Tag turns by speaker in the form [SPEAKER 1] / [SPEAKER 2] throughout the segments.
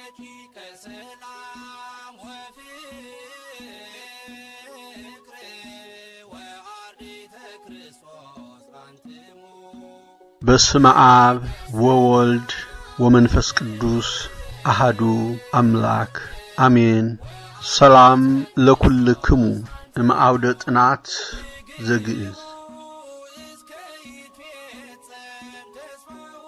[SPEAKER 1] ረቂቀ ሰላም ወፍቅር ወአርዲተ ክርስቶስ አንትሙ
[SPEAKER 2] በስመ አብ ወወልድ ወመንፈስ ቅዱስ አሃዱ አምላክ አሜን። ሰላም ለኩልክሙ እምአውደ ጥናት ዘግእዝ
[SPEAKER 1] እስከ ይትፌጸም ተስፋሁ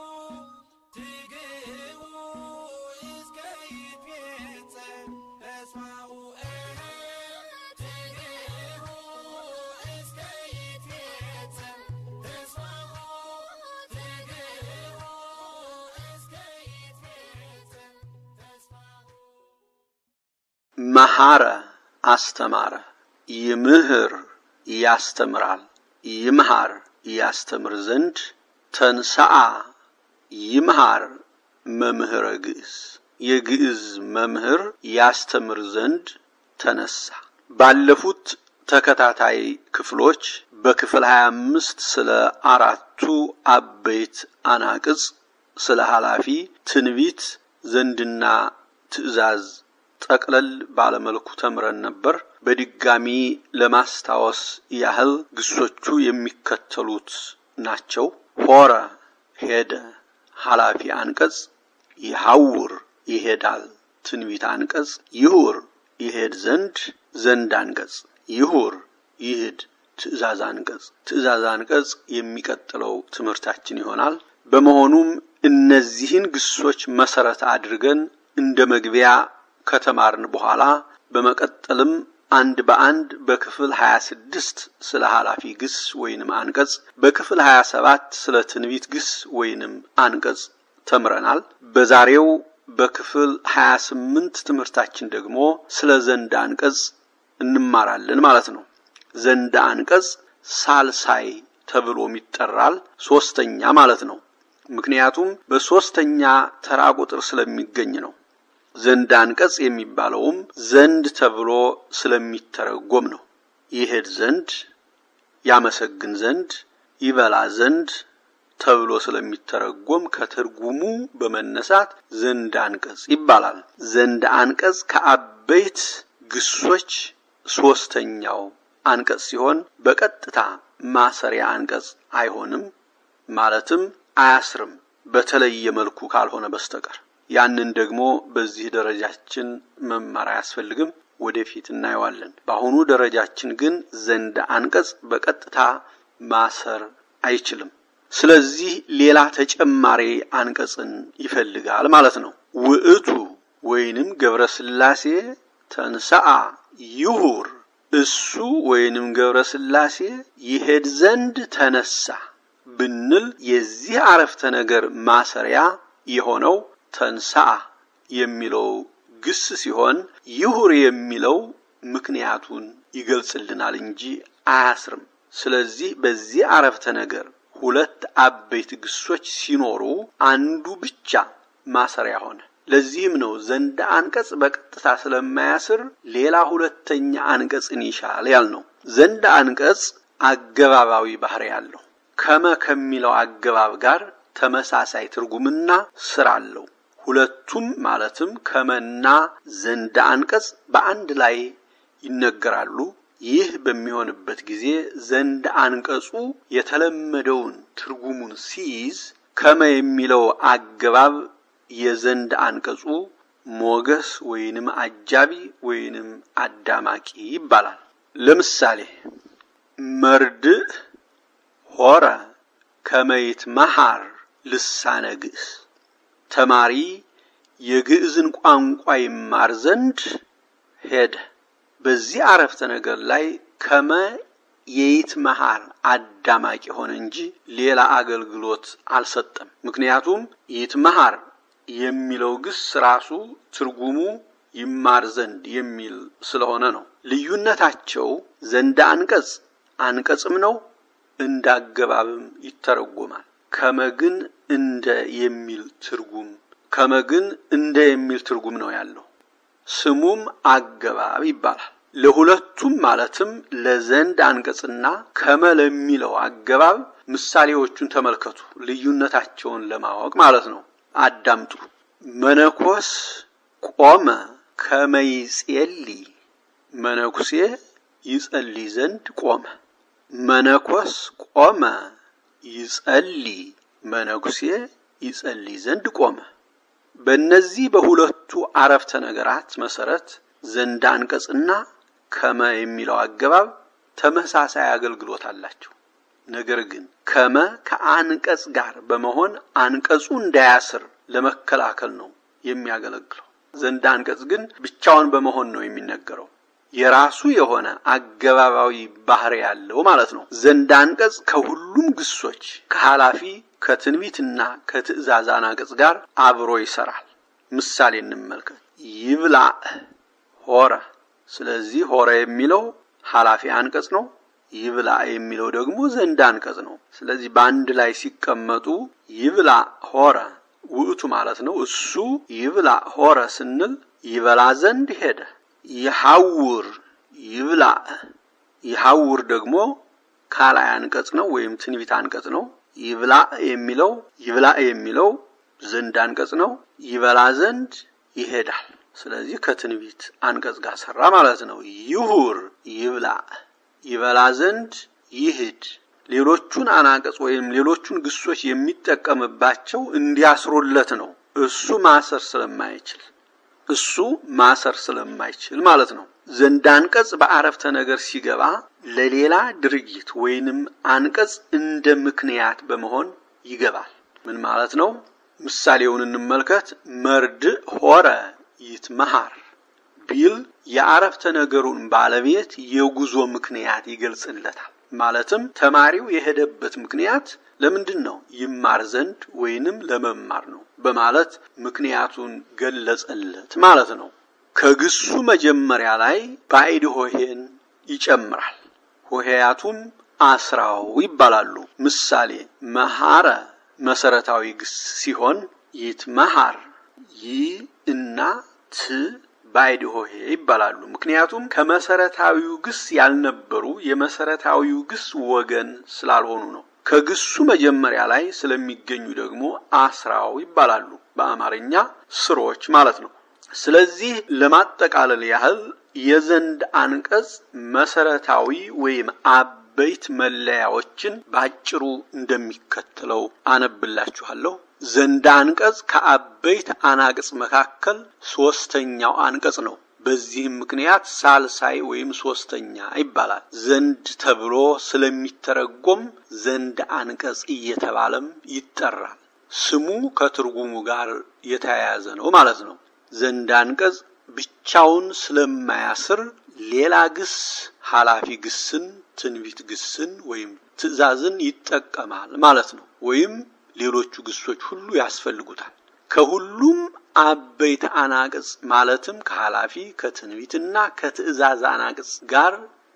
[SPEAKER 1] ትግህቡ እስከ ይትፌጸም ተስፋሁ ትግህቡ እስከ ይትፌጸም ተስፋሁ ትግህቡ እስከ ይትፌጸም ተስፋሁ
[SPEAKER 2] መሐረ አስተማረ፣ ይምህር ያስተምራል፣ ይምሃር ያስተምር ዘንድ ተንሰአ ይምሃር መምህረ ግዕዝ የግዕዝ መምህር ያስተምር ዘንድ ተነሳ። ባለፉት ተከታታይ ክፍሎች በክፍል 25 ስለ አራቱ አበይት አናቅጽ፣ ስለ ኃላፊ ትንቢት፣ ዘንድና ትእዛዝ ጠቅለል ባለመልኩ ተምረን ነበር። በድጋሚ ለማስታወስ ያህል ግሶቹ የሚከተሉት ናቸው። ሆረ ሄደ፣ ኃላፊ አንቀጽ ይሐውር ይሄዳል፣ ትንቢት አንቀጽ ይሁር ይሄድ ዘንድ፣ ዘንድ አንቀጽ ይሁር ይሂድ፣ ትእዛዝ አንቀጽ ትእዛዝ አንቀጽ የሚቀጥለው ትምህርታችን ይሆናል። በመሆኑም እነዚህን ግሶች መሰረት አድርገን እንደ መግቢያ ከተማርን በኋላ በመቀጠልም አንድ በአንድ በክፍል 26 ስለ ኃላፊ ግስ ወይንም አንቀጽ በክፍል 27 ስለ ትንቢት ግስ ወይንም አንቀጽ ተምረናል። በዛሬው በክፍል 28 ትምህርታችን ደግሞ ስለ ዘንድ አንቀጽ እንማራለን ማለት ነው። ዘንድ አንቀጽ ሳልሳይ ተብሎም ይጠራል። ሶስተኛ ማለት ነው። ምክንያቱም በሶስተኛ ተራ ቁጥር ስለሚገኝ ነው። ዘንድ አንቀጽ የሚባለውም ዘንድ ተብሎ ስለሚተረጎም ነው። ይሄድ ዘንድ፣ ያመሰግን ዘንድ፣ ይበላ ዘንድ ተብሎ ስለሚተረጎም ከትርጉሙ በመነሳት ዘንድ አንቀጽ ይባላል። ዘንድ አንቀጽ ከአበይት ግሶች ሶስተኛው አንቀጽ ሲሆን በቀጥታ ማሰሪያ አንቀጽ አይሆንም፣ ማለትም አያስርም በተለየ መልኩ ካልሆነ በስተቀር ያንን ደግሞ በዚህ ደረጃችን መማር አያስፈልግም፣ ወደፊት እናየዋለን። በአሁኑ ደረጃችን ግን ዘንድ አንቀጽ በቀጥታ ማሰር አይችልም። ስለዚህ ሌላ ተጨማሪ አንቀጽን ይፈልጋል ማለት ነው። ውዕቱ ወይንም ገብረ ሥላሴ ተንሰአ ይሁር እሱ ወይንም ገብረ ሥላሴ ይሄድ ዘንድ ተነሳ ብንል የዚህ አረፍተ ነገር ማሰሪያ የሆነው ተንሳአ የሚለው ግስ ሲሆን ይሁር የሚለው ምክንያቱን ይገልጽልናል እንጂ አያስርም። ስለዚህ በዚህ አረፍተ ነገር ሁለት አበይት ግሶች ሲኖሩ አንዱ ብቻ ማሰሪያ ሆነ። ለዚህም ነው ዘንድ አንቀጽ በቀጥታ ስለማያስር ሌላ ሁለተኛ አንቀጽን ይሻል ያልነው። ዘንድ አንቀጽ አገባባዊ ባህሪ ያለው ከመ ከሚለው አገባብ ጋር ተመሳሳይ ትርጉምና ስራ አለው። ሁለቱም ማለትም ከመና ዘንድ አንቀጽ በአንድ ላይ ይነገራሉ። ይህ በሚሆንበት ጊዜ ዘንድ አንቀጹ የተለመደውን ትርጉሙን ሲይዝ ከመ የሚለው አገባብ የዘንድ አንቀጹ ሞገስ ወይንም አጃቢ ወይንም አዳማቂ ይባላል። ለምሳሌ መርድእ ሆረ ከመይት መሃር ልሳነ ግዕዝ ተማሪ የግዕዝን ቋንቋ ይማር ዘንድ ሄደ። በዚህ አረፍተ ነገር ላይ ከመ የይት መሃር አዳማቂ ሆነ እንጂ ሌላ አገልግሎት አልሰጠም። ምክንያቱም ይት መሃር የሚለው ግስ ራሱ ትርጉሙ ይማር ዘንድ የሚል ስለሆነ ነው። ልዩነታቸው ዘንድ አንቀጽ አንቀጽም ነው፣ እንዳገባብም ይተረጎማል። ከመግን እንደ የሚል ትርጉም ከመግን እንደ የሚል ትርጉም ነው ያለው። ስሙም አገባብ ይባላል። ለሁለቱም ማለትም ለዘንድ አንቀጽና ከመ ለሚለው አገባብ ምሳሌዎቹን ተመልከቱ፣ ልዩነታቸውን ለማወቅ ማለት ነው። አዳምጡ። መነኮስ ቆመ ከመይጼሊ መነኩሴ ይጸልይ ዘንድ ቆመ። መነኮስ ቆመ ይጸሊ መነኩሴ ይጸልይ ዘንድ ቆመ። በእነዚህ በሁለቱ አረፍተ ነገራት መሰረት ዘንድ አንቀጽና ከመ የሚለው አገባብ ተመሳሳይ አገልግሎት አላቸው። ነገር ግን ከመ ከአንቀጽ ጋር በመሆን አንቀጹ እንዳያስር ለመከላከል ነው የሚያገለግለው። ዘንድ አንቀጽ ግን ብቻውን በመሆን ነው የሚነገረው። የራሱ የሆነ አገባባዊ ባህሪ ያለው ማለት ነው። ዘንድ አንቀጽ ከሁሉም ግሶች ከኃላፊ ከትንቢትና ከትእዛዝ አንቀጽ ጋር አብሮ ይሰራል። ምሳሌ እንመልከት። ይብላዕ ሆረ። ስለዚህ ሆረ የሚለው ኃላፊ አንቀጽ ነው። ይብላዕ የሚለው ደግሞ ዘንድ አንቀጽ ነው። ስለዚህ በአንድ ላይ ሲቀመጡ ይብላዕ ሆረ ውእቱ ማለት ነው። እሱ ይብላዕ ሆረ ስንል ይበላ ዘንድ ሄደ። ይሐውር ይብላዕ ይሐውር ደግሞ ካላይ አንቀጽ ነው ወይም ትንቢት አንቀጽ ነው። ይብላዕ የሚለው ይብላዕ የሚለው ዘንድ አንቀጽ ነው። ይበላ ዘንድ ይሄዳል። ስለዚህ ከትንቢት አንቀጽ ጋር ሰራ ማለት ነው። ይሁር ይብላዕ ይበላ ዘንድ ይሂድ። ሌሎቹን አናቀጽ ወይም ሌሎቹን ግሶች የሚጠቀምባቸው እንዲያስሩለት ነው። እሱ ማሰር ስለማይችል እሱ ማሰር ስለማይችል ማለት ነው። ዘንድ አንቀጽ በአረፍተ ነገር ሲገባ ለሌላ ድርጊት ወይንም አንቀጽ እንደ ምክንያት በመሆን ይገባል። ምን ማለት ነው? ምሳሌውን እንመልከት። መርድእ ሆረ ይትመሃር ቢል የአረፍተ ነገሩን ባለቤት የጉዞ ምክንያት ይገልጽለታል። ማለትም ተማሪው የሄደበት ምክንያት ለምንድን ነው? ይማር ዘንድ ወይንም ለመማር ነው በማለት ምክንያቱን ገለጸለት ማለት ነው። ከግሱ መጀመሪያ ላይ ባዕድ ሆሄን ይጨምራል። ሆሄያቱም አስራው ይባላሉ። ምሳሌ መሐረ መሰረታዊ ግስ ሲሆን ይትመሃር ይ እና ት ባዕድ ሆሄ ይባላሉ። ምክንያቱም ከመሰረታዊው ግስ ያልነበሩ የመሰረታዊው ግስ ወገን ስላልሆኑ ነው። ከግሱ መጀመሪያ ላይ ስለሚገኙ ደግሞ አስራው ይባላሉ። በአማርኛ ስሮች ማለት ነው። ስለዚህ ለማጠቃለል ያህል የዘንድ አንቀጽ መሰረታዊ ወይም አበይት መለያዎችን ባጭሩ እንደሚከተለው አነብላችኋለሁ። ዘንድ አንቀጽ ከአበይት አናቅጽ መካከል ሶስተኛው አንቀጽ ነው። በዚህም ምክንያት ሳልሳይ ወይም ሶስተኛ ይባላል። ዘንድ ተብሎ ስለሚተረጎም ዘንድ አንቀጽ እየተባለም ይጠራል። ስሙ ከትርጉሙ ጋር የተያያዘ ነው ማለት ነው። ዘንድ አንቀጽ ብቻውን ስለማያስር ሌላ ግስ ኃላፊ ግስን፣ ትንቢት ግስን ወይም ትእዛዝን ይጠቀማል ማለት ነው። ወይም ሌሎቹ ግሶች ሁሉ ያስፈልጉታል። ከሁሉም አበይት አናቅጽ ማለትም ከኃላፊ ከትንቢትና ከትእዛዝ አናቅጽ ጋር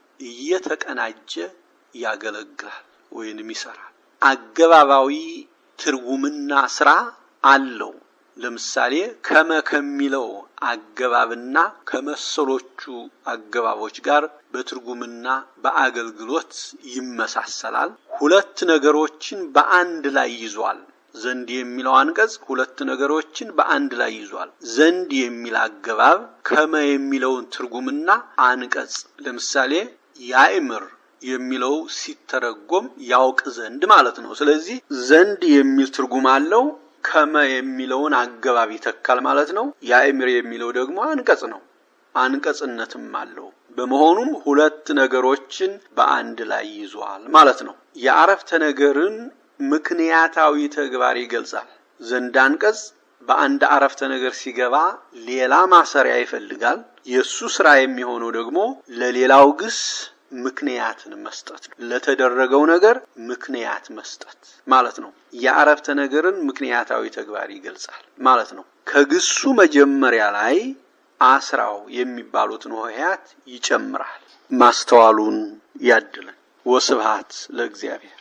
[SPEAKER 2] እየተቀናጀ ያገለግላል ወይንም ይሰራል። አገባባዊ ትርጉምና ስራ አለው። ለምሳሌ ከመ ከሚለው አገባብና ከመሰሎቹ አገባቦች ጋር በትርጉምና በአገልግሎት ይመሳሰላል። ሁለት ነገሮችን በአንድ ላይ ይዟል። ዘንድ የሚለው አንቀጽ ሁለት ነገሮችን በአንድ ላይ ይዟል። ዘንድ የሚል አገባብ ከመ የሚለውን ትርጉምና አንቀጽ ለምሳሌ ያእምር የሚለው ሲተረጎም ያውቅ ዘንድ ማለት ነው። ስለዚህ ዘንድ የሚል ትርጉም አለው። ከመ የሚለውን አገባብ ይተካል ማለት ነው። ያእምር የሚለው ደግሞ አንቀጽ ነው፣ አንቀጽነትም አለው። በመሆኑም ሁለት ነገሮችን በአንድ ላይ ይዟል ማለት ነው። የአረፍተ ነገርን ምክንያታዊ ተግባር ይገልጻል። ዘንድ አንቀጽ በአንድ አረፍተ ነገር ሲገባ ሌላ ማሰሪያ ይፈልጋል። የእሱ ስራ የሚሆነው ደግሞ ለሌላው ግስ ምክንያትን መስጠት ነው። ለተደረገው ነገር ምክንያት መስጠት ማለት ነው። የአረፍተ ነገርን ምክንያታዊ ተግባር ይገልጻል ማለት ነው። ከግሱ መጀመሪያ ላይ አስራው የሚባሉትን ሆሄያት ይጨምራል። ማስተዋሉን ያድለን። ወስብሃት ለእግዚአብሔር።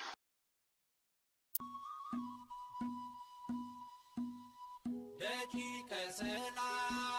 [SPEAKER 1] ደቂቀ ሰላም